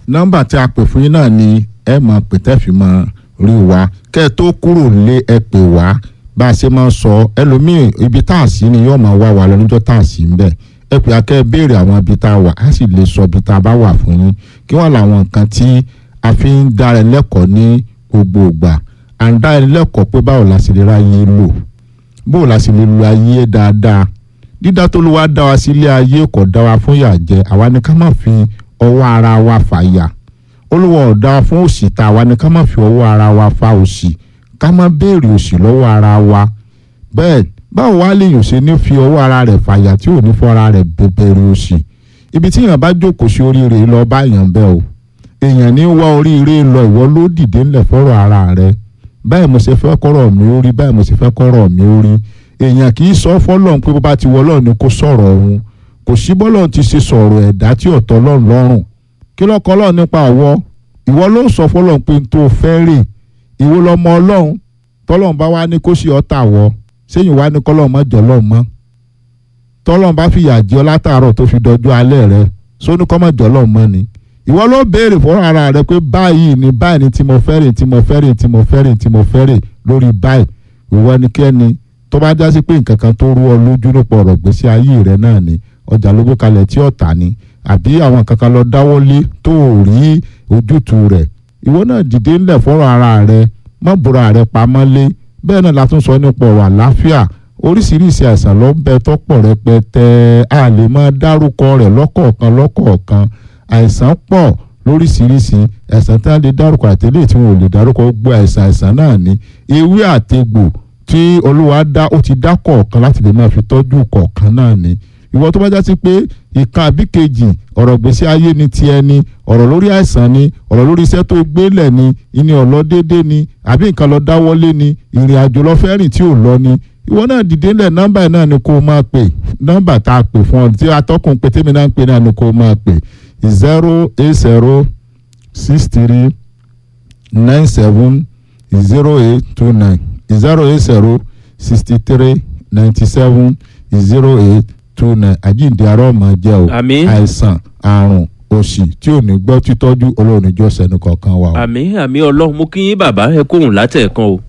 nọ́mbà tí a pè fún yín náà ni ẹ mọ̀ pé tẹ́fì mọ̀ rí wa kẹ́ ẹ tó kúrò lé ẹ pè wá bá a ṣe máa sọ ẹlòmíì ibi tá a sí ni yóò máa wá wa lọ níjọ́ tá a sí ń bẹ̀ ẹ pè akẹ́ béèrè àwọn ibi tá a wà á sì lè sọ ibi tá a bá wà fún yín kí wọ́n làwọn nǹkan tí a fi ń dára lẹ́kọ̀ọ́ ní gbogbo ìgbà à ń dára lẹ́kọ̀ọ́ pé báwo la sì lè ráyè lò báwo la sì lè lo ayé dáadáa dídá tó ló wá dá wa sílé ayé kò dá wa fún yà jẹ àwa ni ká má fi ọwọ́ ara wa fàyà olúwa ò dá wa fún òṣì tá àwa ni ká má fi ọwọ́ ara wa fa òṣì ká má béèrè òṣì lọ́wọ́ ara wa bẹ́ẹ̀ báwo wá lèèyàn ṣe ní fi ọwọ́ ara rẹ̀ fàyà tí ò ní fọ́ ara rẹ̀ bẹ̀rẹ̀ òṣì ibi tí èèyàn bá jókòó sí oríire lọ bá èèyàn bẹ́ẹ̀ o èèyàn ní wá oríire lọ ìwọ ló dìde ńlẹ̀ fọ́rọ̀ ara rẹ̀ báyìí mo ṣe fẹ́ kọ́rọ̀ mi ó rí báyìí mo ṣe fẹ́ kọ́rọ̀ mi ó rí èèyàn kì í sọ fọ́lọ́run pé bó bá ti wọ Ọlọ́run ni kó sọ̀rọ̀ òun kò sí bọ́lọ́run ti ṣe sọ̀rọ̀ ẹ̀dá tí ọ̀tọ̀ Ọlọ́run lọ́rùn kí lọ́kọ́ Ọlọ́run nípa ọ̀wọ́ ìwọ ló ń sọ fọ́lọ́run pé n tó fẹ́ rè ìwọ lọmọ Ọlọ́run tọ́lọ́run bá wá ní kó ṣe ọ̀tá wọ sẹ́yìn wá ní kọ́lọ́run mọ́ jọ̀lọ́run mọ́ tọ́lọ́run bá fìyà jẹ ọ́ látàárọ̀ tó fi dọjú alẹ́ rẹ sóní kọ́ mọ́ jọ̀lọ́run mọ́ ni ìwọ ló béèrè fún ara rẹ pé báyìí ni báyìí ni tí mo fẹ́ rè tí mo fẹ́ rè tí mo fẹ́ rè tí mo fẹ́ rè lórí báyìí ìwọ ẹnikẹ́ni tó bá já sí pé nǹkan kan tó rú ọ lójú nípa ọ̀rọ̀ gbèsè ayé rẹ náà ni ọjà ló gbé kalẹ̀ tí ọ̀tá ni àbí àwọn nǹkan kan lọ dáwọ́lé tó ò rí ojútùú rẹ̀ ìwọ náà dìde ńlẹ̀ fọ́rọ̀ ara rẹ má bùrọ̀ rẹ pamọ́ lé bẹ́ẹ̀ náà la tún sọ nípa ọ̀rọ̀ àláfíà oríṣiríṣi àìsàn ló ń bẹ tọ́pọ̀ rẹpẹtẹ a lè máa dárúkọ rẹ̀ lọ́kọ̀ọ̀kan lọ́kọ̀ọ̀kan àìsàn pọ̀ lóríṣiríṣi àìsàn tí wọ́n lè dárúkọ àtẹlẹ́ tí wọ́n ò lè dárúkọ gbogbo àìsàn àìsàn náà ní ewé àtegbò tí olúwa dá ó ti dá kọ̀ọ̀kan láti lè máa fi tọ́jú kọ̀ọ̀kan náà ní ìwọ tó bá já sí pé ìkan àbí kejì ọ̀rọ̀ gbèsè ayé ni ti ẹni ọ̀rọ̀ lórí àìsàn ni ọ̀rọ̀ lórí iṣẹ́ tó gbélẹ̀ ni ìní ọ̀lọ́ déédéé ni àbí nǹkan lọ dáwọ́lé ni ìrìn àjò lọ fẹ́ rìn tí ò lọ ni ìwọ náà dìde ńlẹ̀ nọ́mbà náà ni kó o máa pè nọ́mbà tá a pè fún ọ tí atọ́kùn pé tèmi náà ń pè náà ni kó o máa pè zero eight zero six three nine seven zero eight two nine zero eight zero sixty three ninety seven zero eight two nine àjíǹde arọ́ máa jẹ́ o àmín àìsàn àrùn òṣì tí ò ní gbọ́ títọ́jú olóòrùn ìjọsẹ̀ ní kọ̀ọ̀kan wa o. àmín àmín ọlọ́run mú kí yín bàbá ẹ kóhùn látẹ̀ẹ̀kan o